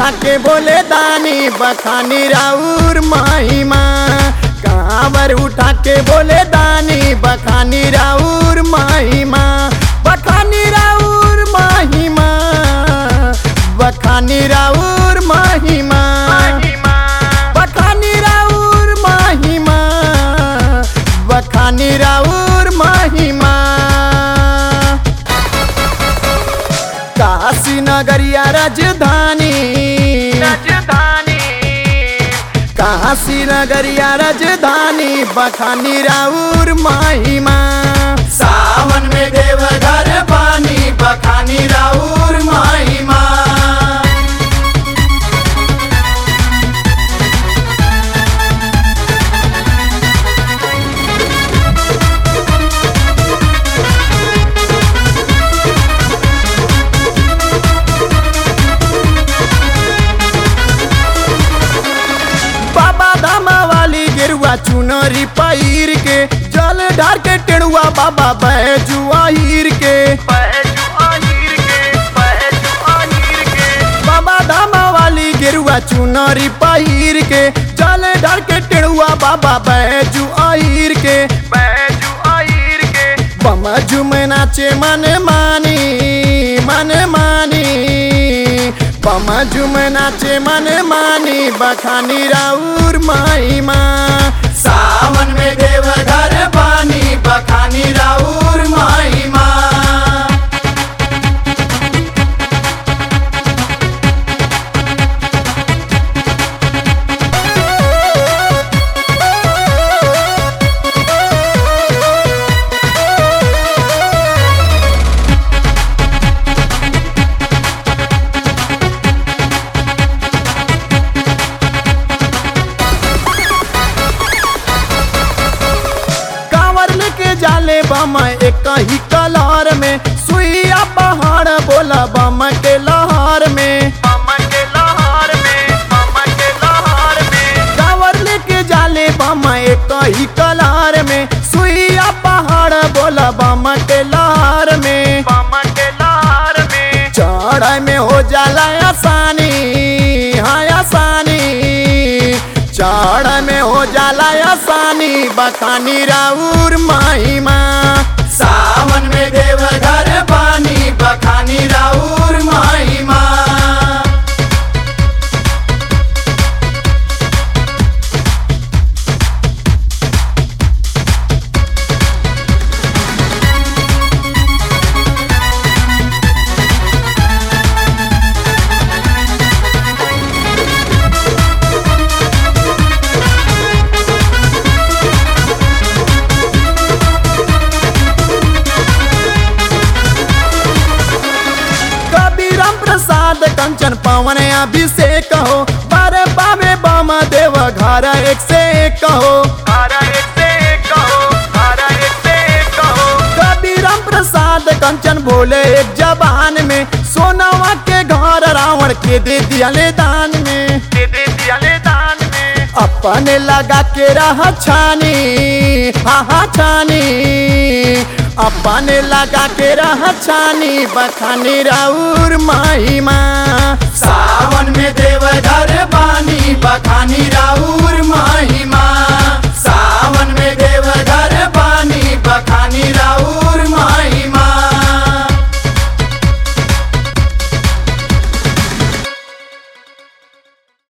उठा के बोले दानी बखानी राउर महिमा कांवर उठा के बोले दानी बखानी राउर महिमा बखानी राउर महिमा बखानी राउर महिमा बखानी राउर महिमा बखानी राउर महिमा काशी नगरिया राजधानी राजधानी काशी नगरिया राजधानी बखानी राउर महिमा सावन में देवघर पानी बखानी राउर महिमा बाबा धामा वाली गिरुआ चुनरी पैर के जल ढार के टेड़ुआ बाबा बैजुआ हीर के पहजू आहिर के पहजू आहिर के बाबा धामा वाली गिरुआ चुनरी पहिर के जल ढार के टेड़ुआ बाबा बैजू हीर के पहजू आहिर के बम झुम नाचे मन मानी मन मानी बम झुम नाचे मन मानी बखानी राउर महिमा सावन में देवघर पानी बखानी राउर महिमा कांवर लेके जाले बम एक ही कलर में सुइया पहाड़ बोला बम के लहर में मामा के लहार में मामा के लहार में कांवर लेके जाले बम एक ही कलर में सुइया पहाड़ बोला बम के लहर में मामा के लहार में चढ़ाई में हो जाला आसानी हाँ आसानी चढ़ाई में हो जाला आसानी बखानी राउर महिमा सावन में देवघर पानी बखानी राउर महिमा कबीरम प्रसाद कंचन पवन अभिषेक हो बारे पावे बम देव घर एक से एक हो धारा एक से एक कहो धारा एक से एक कहो कबीरम प्रसाद कंचन बोले एक जबान में सोनावा के घर रावण के दे दिया ले दान में दे दे दिया ले दान में अपने लगा के रह छानी हा हा छानी अपने लगा के रह छानी बखानी राउर महिमा